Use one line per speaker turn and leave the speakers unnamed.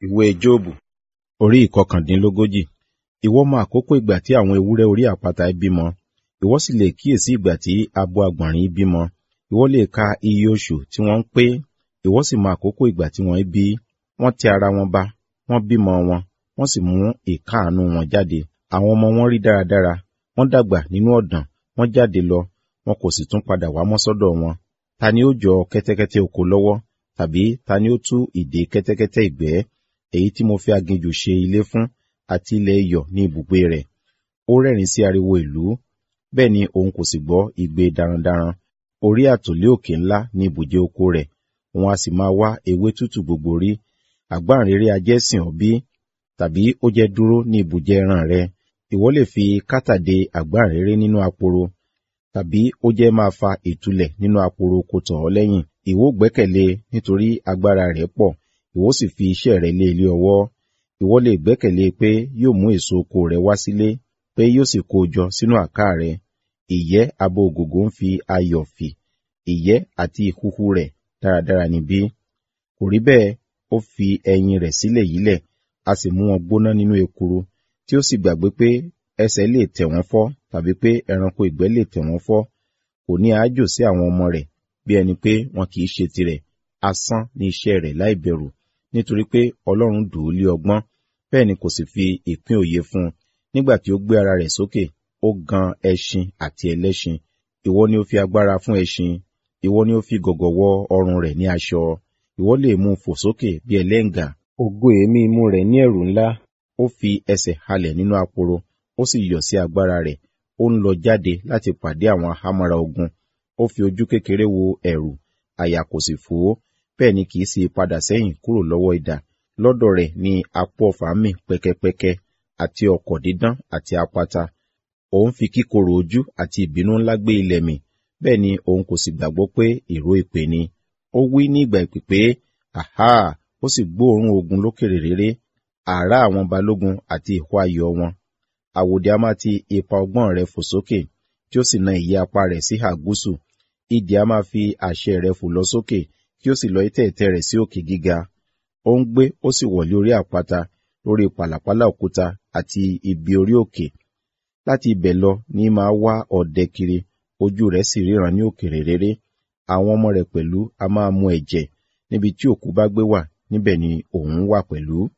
Ìwé Jóòbù orí ìkọkàndínlógójì. Ìwọ mọ àkókò ìgbà tí àwọn ewúrẹ́ orí àpáta bímọ, ìwọ sì lè kíyèsí ìgbà tí abo àgbọ̀nrín bímọ. Ìwọ lè ka iye oṣù tí wọ́n ń pé, ìwọ sì mọ àkókò ìgbà tí wọ́n bí. Wọ́n tẹ ara wọn ba, wọ́n bímọ wọn, wọ́n sì mú ìkáàánú wọn jáde. Àwọn ọmọ wọn rí dáradára, wọ́n dàgbà nínú ọ̀dàn, wọ́n jáde lọ, wọn kò sì tún padà wá mọ́ sọ́dọ̀ wọn. Ta ni ó jọ kẹ́tẹ́kẹ́tẹ́ oko lọ́wọ́? Tàbí ta ni ó tú ìdè kẹ́tẹ́kẹ́tẹ́ ìgbẹ́? Èyí tí mo fi aginjù ṣe ilé fún, àti ilẹ̀ iyọ̀ ní ibùgbé rẹ̀. Ó rẹ́rìn sí ariwo ìlú, bẹ́ẹ̀ ni òun kò sì gbọ́ igbe darandaran. Orí àtòlé òkè ńlá ní ibùjẹ oko rẹ̀, òun a sì máa wá ewé tútù gbogbo rí. Àgbáǹréré ajẹ́sìn ọ́ bí? Tàbí ó jẹ́ dúró ní ibùjẹ ẹran rẹ? Ìwọ lè fi kátà de àgbáǹréré nínú aporo, tàbí ó jẹ́ máa fa ìtúlẹ̀ nínú aporo oko tọ̀ ọ́ lẹ́yìn. Ìwọ gbẹ́kẹ̀lé nítorí agbára rẹ̀ pọ̀, ìwọ sì fi iṣẹ́ rẹ̀ lé ilé ọwọ́. Ìwọ lè gbẹ́kẹ̀lé pé yóò mú èso oko rẹ̀ wá sílé, pé yóò sì kó o jọ sínú àká rẹ̀. Ìyẹ́ abo ògògó ń fi ayọ̀ fì, ìyẹ́ àti ìhuhu rẹ̀ dáradára ni bí. Kò rí bẹ́ẹ̀, ó fi ẹyin rẹ̀ sílẹ̀ yílẹ̀, a sì mú wọn gbóná nínú ekuru, tí ó sì gbàgbé pé ẹsẹ̀ lè tẹ̀ wọ́n fọ́, tàbí pé ẹranko ìgbẹ́ lè tẹ̀ wọ́n fọ́. Kò ní aájò sí àwọn ọmọ rẹ̀, bí ẹni pé wọn kì í ṣe tirẹ̀. Asán ni iṣẹ́ rẹ̀ láìbẹ̀rù, nítorí pé Ọlọ́run dùn ún lé ọgbọ́n, bẹ́ẹ̀ ni kò sì fi ìpín òye fún un. Nígbà tí ó gbé ara rẹ̀ sókè, ó gan ẹṣin àti ẹlẹ́ṣin. Ìwọ ni ó fi agbára fún ẹṣin, ìwọ ni ó fi gọ̀gọ̀ wọ ọrùn rẹ̀ ní aṣọ. Ìwọ lè mú un fò sókè bí ẹlẹ́ǹgà. Ògo èémí imú rẹ̀ ní ẹ̀rù ńlá. Ó fi ẹsẹ̀ halẹ̀ nínú aporo, ó sì yọ̀ sí agbára rẹ̀. Ó ń lọ jáde láti pàdé àwọn ahámọ́ra ogun. Ó fi ojú kékeré wo ẹ̀rù, àyà kò sì fò ó, bẹ́ẹ̀ ni kì í sì padà sẹ́yìn kúrò lọ́wọ́ idà. Lọ́dọ̀ rẹ̀ ni apó ọfà mì pẹ́kẹ́pẹ́kẹ́, àti ọ̀kọ̀ dídán àti apata. Òun fi kíkorò ojú àti ìbínú ńlá gbé ilẹ̀ mì, bẹ́ẹ̀ ni òun kò sì gbàgbọ́ pé ìró ìpè ni. Ó wí ní ìgbà ìpè pé, àhá! Ó sì gbóòórùn ogun lókèrè réré, àrá àwọn balógun àti ìhó ayọ̀ wọn. Àwòdì a máa ti ipa ọgbọ́n rẹ̀ fò sókè, tí ó sì na ìyẹ́ apá rẹ̀ sí ìhà gúúsù. Idì a máa fi àṣẹ rẹ̀ fò lọ sókè, kí ó sì lọ ìtẹ̀ẹ̀tẹ̀ rẹ̀ sí òkè gíga. Ó ń gbé, ó sì wọ̀lé orí àpáta, lórí pàlàpálá òkúta àti ibi orí òkè. Láti ibẹ̀ lọ ní máa wá ọdẹ kiri, ojú rẹ̀ sì ríran ní òkèrè réré. Àwọn ọmọ rẹ̀ pẹ̀lú a máa mu ẹ̀jẹ̀, níbi tí òkú bá gbé wà, níbẹ̀ ni òun wà pẹ̀lú.